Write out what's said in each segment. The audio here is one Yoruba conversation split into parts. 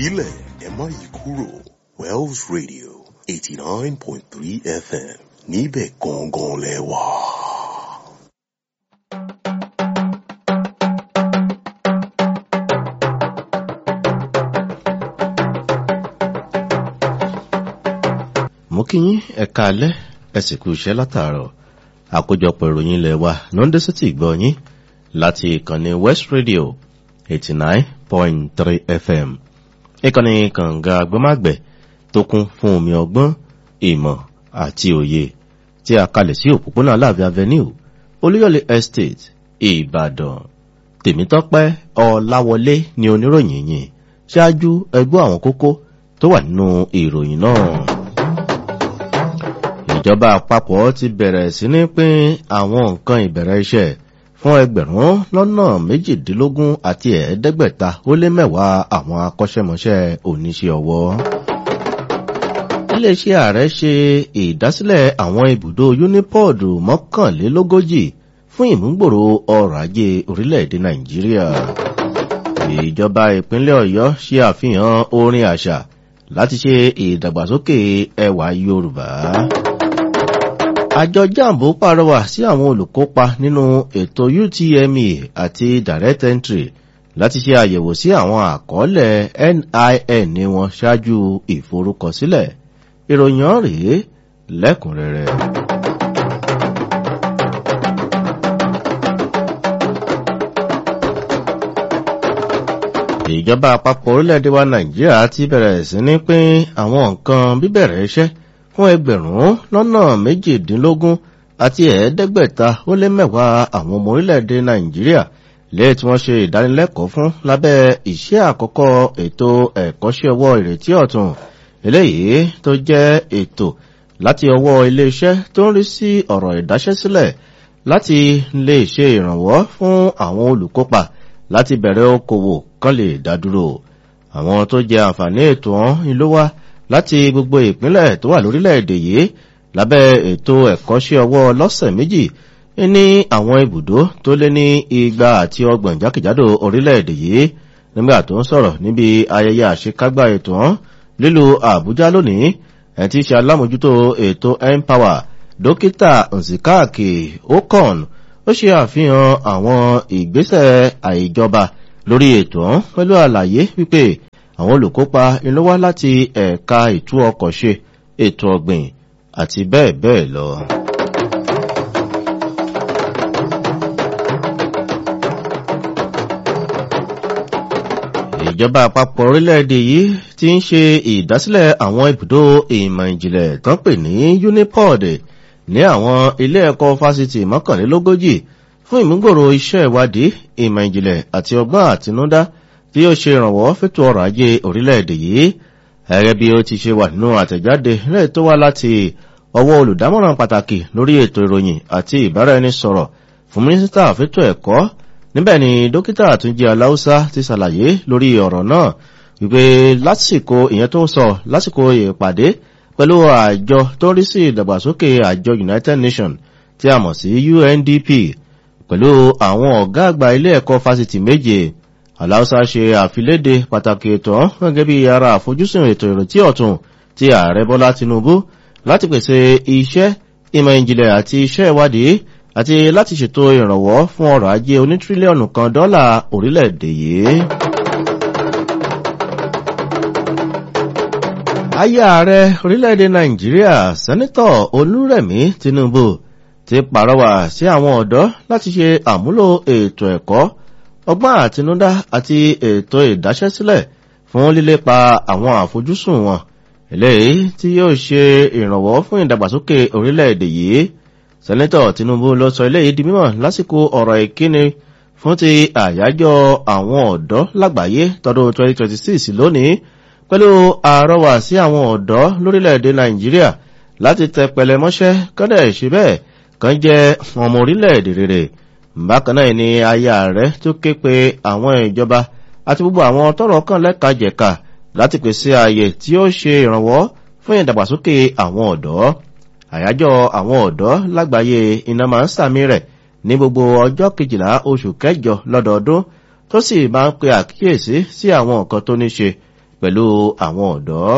filẹ̀ ẹ má yí kúrò Wells Radio eighty nine point three FM níbẹ̀ gangan lẹ wà. mo kí yín ẹ̀ka alẹ́ ẹ sì kú iṣẹ́ látàárọ̀ àkójọpọ̀ ìròyìn ilẹ̀ wa lọ́ndé city gbọ́ yín láti ìkànnì west radio eighty nine point three fm ìkànnì kànga agbọ́mágbẹ̀ tó kún fún omi ọgbọ́n ìmọ̀ àti òye tí a kalẹ̀ sí òpópónà aláàfin avenue olúyọ̀lé estate ìbàdàn tèmítọ́pẹ́ ọláwọlé ni oníròyìn yìí ṣáájú ẹgbọ́ àwọn kókó tó wà nínú ìròyìn náà ìjọba àpapọ̀ ti bẹ̀rẹ̀ sí ní pín àwọn nǹkan ìbẹ̀rẹ̀ iṣẹ́ fún ẹgbẹ̀rún lọ́nà méjìdínlógún àti ẹ̀ẹ́dẹ́gbẹ̀ta ó lé mẹ́wàá àwọn akọ́ṣẹ́mọṣẹ́ oníṣẹ́ ọwọ́. iléeṣẹ́ ààrẹ ṣe ìdásílẹ̀ àwọn ibùdó unipọ́ọ̀dù mọ́kànlélógójì fún ìmúgbòrò ọrọ̀ ajé orílẹ̀-èdè nàìjíríà. ìjọba ìpínlẹ̀ ọ̀yọ́ ṣe àfihàn orin àṣà láti ṣe ìdàgbàsókè ẹwà yorùbá àjọ jambo pàrọwà sí àwọn olùkópa nínú ètò utme àti direct entry láti ṣe àyẹ̀wò sí àwọn àkọọ́lẹ̀ nin ní wọn ṣáájú ìforúkọsílẹ̀ ìròyìn rèé lẹ́kùnrẹ́rẹ́. ìjọba àpapọ̀ orílẹ̀-èdè wa nàìjíríà ti bẹ̀rẹ̀ sí ní pín àwọn nǹkan bíbẹ̀rẹ̀ iṣẹ́ fún ẹgbẹ̀rún lọ́nà méjìdínlógún àti ẹ̀ẹ́dẹ́gbẹ̀ta ó lé mẹ́wàá àwọn ọmọ orílẹ̀-èdè nàìjíríà lẹ́yìn tí wọ́n ṣe ìdánilẹ́kọ̀ọ́ fún lábẹ́ iṣẹ́ àkọ́kọ́ ètò ẹ̀kọ́ṣẹ́ ọwọ́ ìrètí ọ̀tún eléyìí tó jẹ́ ètò láti ọwọ́ iléeṣẹ́ tó ń rí sí ọ̀rọ̀ ìdáṣẹ́sílẹ̀ láti lè ṣe ìrànwọ́ fún àwọn olùkópa láti bẹ̀rẹ̀ okòwò kan lè dádúró àwọn tó jẹ àǹfààní ètò ọ̀hún ló wá láti gbogbo ìpínlẹ̀ tó wà lórílẹ̀‐èdè yìí lábẹ́ ètò ẹ̀kọ́ṣẹ́ ọwọ́ lọ́sẹ̀ méjì ní àwọn ibùdó tó lé ní igba àti ọgbọ̀n jákèjádò orílẹ̀‐èdè yìí nígbà tó ń sọ̀rọ̀ níbi ayẹyẹ àṣekágbá ètò ọ̀hún lílu àbújá lónìí ẹ̀ tí ṣe alámòjútó ètò empower dókítà nzikaki okon ó ṣe àfihàn àwọn ìgbésẹ̀ àìjọba lórí ètò ọ̀hún pẹ̀lú àlàyé wípé àwọn olùkópa inú wá láti ẹ̀ka ìtú ọkọ̀ ṣe ètò ọ̀gbìn àti bẹ́ẹ̀ bẹ́ẹ̀ lọ. ìjọba àpapọ̀ orílẹ̀-èdè yìí ti ń ṣe ìdásílẹ̀ àwọn ibùdó ìmọ̀ ìjìnlẹ̀ tán pè ní unipod ní àwọn ilé ẹ̀kọ́ fásitì mọ́kànlélógójì fún ìmúgbòrò iṣẹ́ ìwádìí ìmọ̀ ìjìnlẹ̀ àti ọgbọ́n àtinúdá tí ó ṣe ìrànwọ́ fẹ́tò ọrọ̀ ajé orílẹ̀-èdè yìí gẹ́gẹ́ bí ó ti ṣe wà nínú àtẹ̀jáde lẹ́yìn tó wá láti ọwọ́ olùdámọ̀ràn pàtàkì lórí ètò ìròyìn àti ìbáraẹnisọ̀rọ̀ fún mínísítà fẹ́tò ẹ̀kọ́ níbẹ̀ ni dókítà àtúnjẹ aláùsá ti ṣàlàyé lórí ọ̀rọ̀ náà wípé lásìkò ìyẹn tó ń sọ lásìkò ìpàdé pẹ̀lú àjọ tó rí sí ìdàgbàsókè àjọ united nations tí a mọ̀ sí undp pẹ̀lú àwọn ọ̀gá àgbà ilé ẹ̀kọ́ fásitì méje aláùsá ṣe àfiléde pàtàkì ètò gẹ́gẹ́ bí ara àfojúsùn ètò ìrètí ọ̀tún ti ààrẹ bọ́lá tinubu láti pèsè iṣẹ́ ìmọ̀ ìjìnlẹ̀ àti iṣẹ́ ìwádìí àti láti ṣètò ìrànwọ́ fún ọrọ̀ ajé onítírílíọ̀nù kan dọ́là orílẹ̀-èdè yìí. ayé ààrẹ orílẹ̀-èdè nàìjíríà sẹ́nitọ̀ olúrẹ̀mí tinubu ti pàrọwà sí àwọn ọ̀dọ́ láti ṣe àmúlò ètò ẹ̀kọ́ ọgbọ́n àtinúdá àti ètò ìdáṣẹ́sílẹ̀ fún lílépa àwọn àfojúsùn wọn eléyìí tí yóò ṣe ìrànwọ́ fún ìdàgbàsókè orílẹ̀-èdè yìí sẹ́nẹ́tọ̀ tinubu ló sọ eléyìí di mímọ̀ lásìkò ọ̀rọ̀ ìkíni fún ti àyájọ́ àwọn ọ̀dọ́ lágbàáyé tọdún 2026 lónìí pẹ̀lú àrọwà sí àwọn ọ̀dọ́ lórílẹ̀-èdè nàìjíríà láti tẹ pẹlẹmọ́ṣẹ́ kọ́dẹ̀ ṣe bẹ́ẹ̀ kan jẹ́ ọmọ orílẹ̀-èdè rere bákan náà ni aya rẹ̀ tó ké pe àwọn ìjọba àti gbogbo àwọn tọrọ kan lẹ́ka jẹ̀ka láti pèsè ààyè tí ó ṣe ìrànwọ́ fún ìdàgbàsókè àwọn ọ̀dọ́ àyájọ́ àwọn ọ̀dọ́ lágbàáyé iná máa ń sàmì rẹ̀ ní gbogbo ọjọ́ kejìlá oṣù kẹjọ lọ́dọọdún tó sì máa ń pe àkíyèsí sí àwọn nǹkan tó ní ṣe pẹ̀lú àwọn ọ̀dọ́.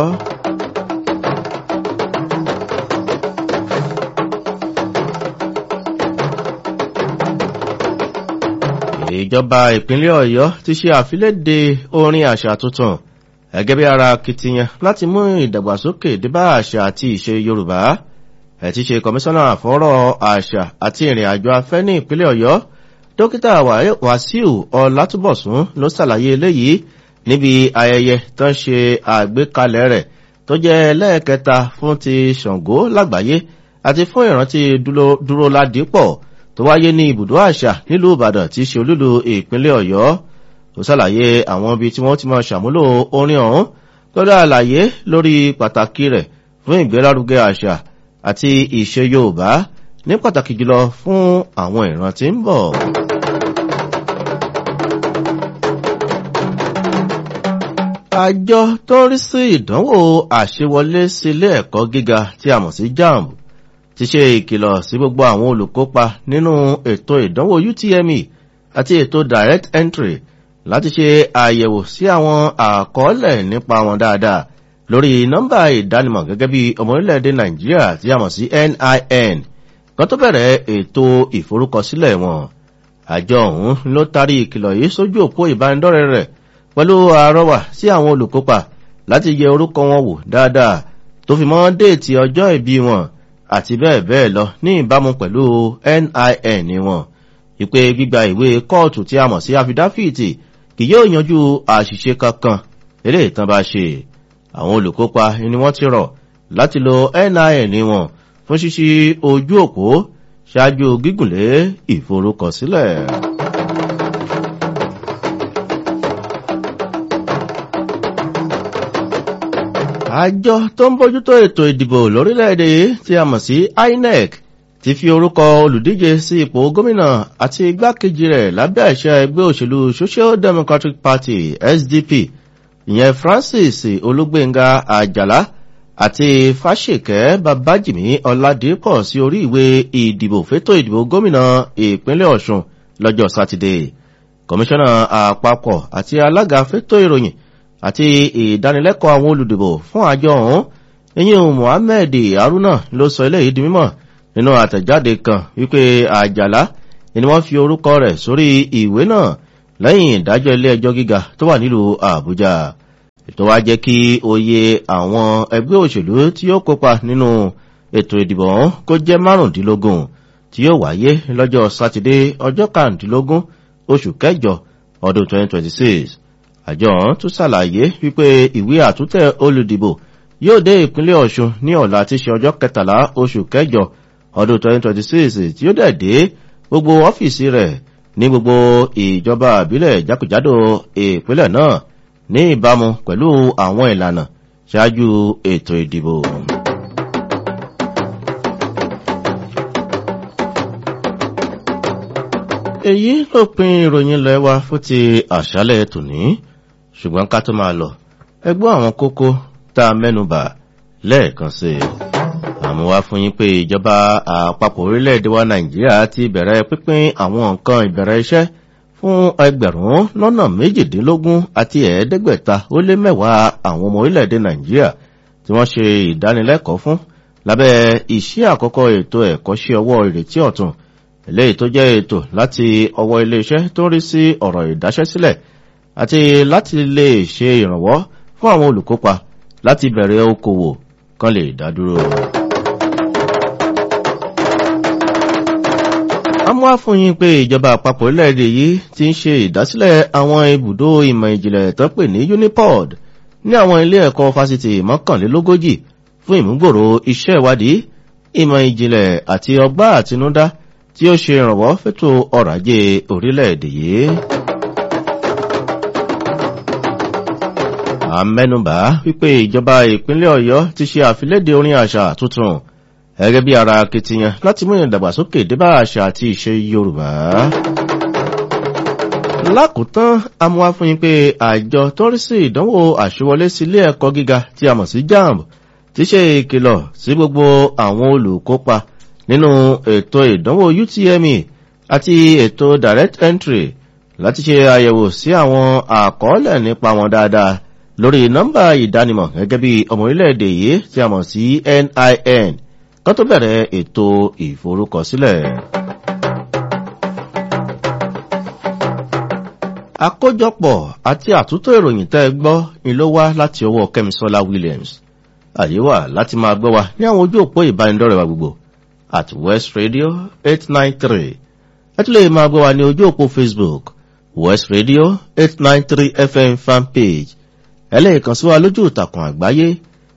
ìjọba ìpínlẹ̀ ọ̀yọ́ ti ṣe àfiléde orin àṣà tuntun gẹ́gẹ́ bí ara akitiyan láti mú ìdàgbàsókè débá àṣà àti ìṣe yorùbá ẹ̀ ti ṣe kọmíṣánná àfọ́rọ̀ àṣà àti ìrìn àjò afẹ́ ní ìpínlẹ̀ ọ̀yọ́ dókítà wàsíù ọlátúbọ̀sún ló ṣàlàyé eléyìí níbi ayẹyẹ tó ń ṣe àgbékalẹ̀ rẹ̀ tó jẹ́ lẹ́ẹ̀kẹta fún ti ṣàngó lágbàáyé àti fún ìrántí dúró ládìpọ̀ tó wáyé ní ibùdó àṣà nílùú ìbàdàn tí í ṣe olúlu ìpínlẹ̀ ọ̀yọ́ ó ṣàlàyé àwọn ibi tí wọ́n ti máa ṣàmúlò orin ọ̀hún lórí àlàyé lórí pàtàkì rẹ̀ fún ìgbélárugẹ àṣà àti ìṣe yorùbá ní pàtàkì jùlọ fún àwọn ìran tí ń bọ̀. àjọ tó ń rí sí ìdánwò àṣewọlé sílé ẹ̀kọ́ gíga tí a mọ̀ sí jamb ti ṣe ìkìlọ̀ sí gbogbo àwọn olùkópa nínú ètò ìdánwò utme àti ètò direct entry láti ṣe àyẹ̀wò sí àwọn àkọọ́lẹ̀ nípa wọn dáadáa lórí nọ́mbà ìdánimọ̀ gẹ́gẹ́ bí ọmọ orílẹ̀-èdè nàìjíríà tí a mọ̀ sí nin kan tó bẹ̀rẹ̀ ètò ìforúkọsílẹ̀ wọn àjọ ọ̀hún ló tarí ìkìlọ̀ yìí sójú òpó ìbánidọ́rẹ̀ rẹ̀ pẹ̀lú àrọwà sí àwọn olùkópa láti yẹ orúkọ wọn wò dáadáa tó fi mọ́ déètì ọjọ́ ìbí wọn àti bẹ́ẹ̀ bẹ́ẹ̀ lọ ní ìbámu pẹ̀lú nin wọn ìpè gbígba ìwé kóòtù tí a mọ̀ sí àfidáfíìtì kì yóò yanjú àṣìṣe kankan eré ìtàn bá ṣe àwọn olùkópa ni wọ́n ti rọ̀ láti lo nin wọn fún ṣíṣí ojú òpó ṣáájú gígùnlé ìforúkọsílẹ̀. àjọ tó ń bójútó ètò ìdìbò lórílẹ̀‐èdè tí a mọ̀ sí inec ti fi orúkọ olùdíje sí ipò gómìnà àti igbákejì rẹ̀ lábẹ́ àṣẹ ẹgbẹ́ òṣèlú social democratic party sdp ìyẹn francis olúgbénga àjàlá àti fáṣekẹ́ babájìmí ọ̀làdìpọ̀ sí orí ìwé ìdìbò fétò ìdìbò gómìnà ìpínlẹ̀ ọ̀ṣun lọ́jọ́ sátidé kọmíṣánná àpapọ̀ àti alága fétò ìròyìn àti ìdánilẹ́kọ̀ọ́ àwọn olùdìbò fún àjọ ọ̀hún eyín mohammed haruna ló sọ eléyìí di mímọ̀ nínú àtẹ̀jáde kan wípé àjàlá ni wọ́n fi orúkọ rẹ̀ sórí ìwé náà lẹ́yìn ìdájọ́ ilé ẹjọ́ gíga tó wà nílùú àbújá ètò wa jẹ́ kí oyè àwọn ẹgbẹ́ òṣèlú tí yóò kópa nínú ètò ìdìbò ọ̀hún kó jẹ́ márùndínlógún tí yóò wáyé lọ́jọ́ sátidé ọjọ́ kàrùndínlógún oṣù kẹjọ ọdún 2026 àjọ ọ̀hún tún ṣàlàyé wípé ìwé àtúntẹ̀ olùdìbò yóò dé ìpínlẹ̀ ọ̀ṣun ní ọ̀la tí ṣe ọjọ́ kẹtàlá oṣù kẹjọ ọdún 2026 tí ó dẹ̀ dé gbogbo ọ́fíìsì rẹ̀ ní gbogbo ìjọba àbílẹ̀ jákèjádò ìpínlẹ̀ náà ní ìbámu pẹ̀lú àwọn ìlànà ṣáájú ètò ìdìbò. èyí ló pin ìròyìn lẹ́wà fún ti àṣálẹ̀ tòní ṣùgbọ́n ká tó máa lọ ẹgbọ́n àwọn kókó tá a mẹ́nubà lẹ́ẹ̀kan sí i àmọ́ wá fún yín pé ìjọba àpapọ̀ orílẹ̀-èdè wa nàìjíríà ti bẹ̀rẹ̀ pínpín àwọn nǹkan ìbẹ̀rẹ̀ iṣẹ́ fún ẹgbẹ̀rún lọ́nà méjìdínlógún àti ẹ̀ẹ́dẹ́gbẹ̀ta ó lé mẹ́wàá àwọn ọmọ orílẹ̀-èdè nàìjíríà tí wọ́n ṣe ìdánilẹ́kọ̀ọ́ fún lábẹ́ iṣẹ́ àkọ́kọ́ ètò ẹ̀kọ́ṣẹ́ ọwọ́ ìrètí ọ̀tún eléyìí tó jẹ́ ètò láti ọwọ́ iléeṣẹ́ tó ń rí sí ọ̀rọ̀ ìdáṣẹ́sílẹ̀ àti láti lè ṣe ìrànwọ́ fún àwọn olùkópa láti bẹ̀rẹ̀ okòwò kan lè dádúró. a mú àfúnyín pé ìjọba àpapọ̀ orílẹ̀-èdè yìí ti ń ṣe ìdásílẹ̀ àwọn ibùdó ìmọ̀ ìjìnlẹ̀ tó pè ní unipod ní àwọn ilé ẹ̀kọ́ fásitì mọ́kànlélógójì fún ìmúgbòrò iṣẹ́ ìwádìí ìmọ̀ ìjìnlẹ̀ àti ọgbà àtinúdá tí ó ṣe ìrànwọ́ fẹ́tò ọrọ̀ ajé orílẹ̀-èdè yìí. àmẹ́nubà wípé ìjọba ìpínlẹ̀ ọ̀yọ́ ti ṣe àfilédè orin àṣà tuntun gẹ́gẹ́ bí ara akitiyan láti mú ìdàgbàsókè débà àṣà àti ìṣe yorùbá. lákòótán amúwá fún yín pé àjọ tó ń rí sí ìdánwò àṣewọlé sí ilé ẹ̀kọ́ gíga tí a mọ̀ sí jamb ti ṣe ìkìlọ̀ sí gbogbo àwọn olùkópa nínú ètò ìdánwò utme àti ètò direct entry láti ṣe àyẹ̀wò sí àwọn àkọọ́lẹ̀ nípa wọn dáadáa lórí nọ́mbà ìdánimọ̀ gẹ́gẹ́ bí ọmọ orílẹ̀-èdè yìí tí a mọ̀ sí NIN kan tó bẹ̀rẹ̀ ètò ìforúkọsílẹ̀. àkójọpọ̀ àti àtúntò ìròyìn tẹ́ ẹ gbọ́ ni ló wá láti ọwọ́ kẹ́misọ́lá williams àyè wà láti máa gbọ́ wa ní àwọn ojú òpó ìbánidọ́rẹ̀ wa gbogbo at west radio eight nine three ẹ tún lè máa gbọ́ wa ní ojú òpó facebook west radio eight nine three fm fanpage ẹ lè kàn sí wa lójú ìtàkùn àgbáyé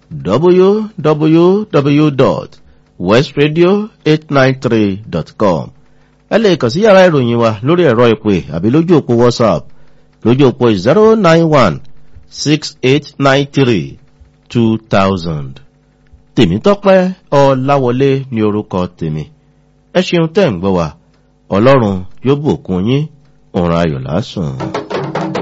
www.westradio893.com ẹ lè kàn sí yàrá ìròyìn wa lórí ẹ̀rọ ìpè àbí lójú òpó whatsapp lójú òpó zero nine one six eight nine three two thousand. tèmítọ́pẹ́ ọláwọlé ní orúkọ tèmi ẹ ṣeun tẹ́ ń gbọ́ wa ọlọ́run yóò bùkún yín òun ayọ̀ lásùn.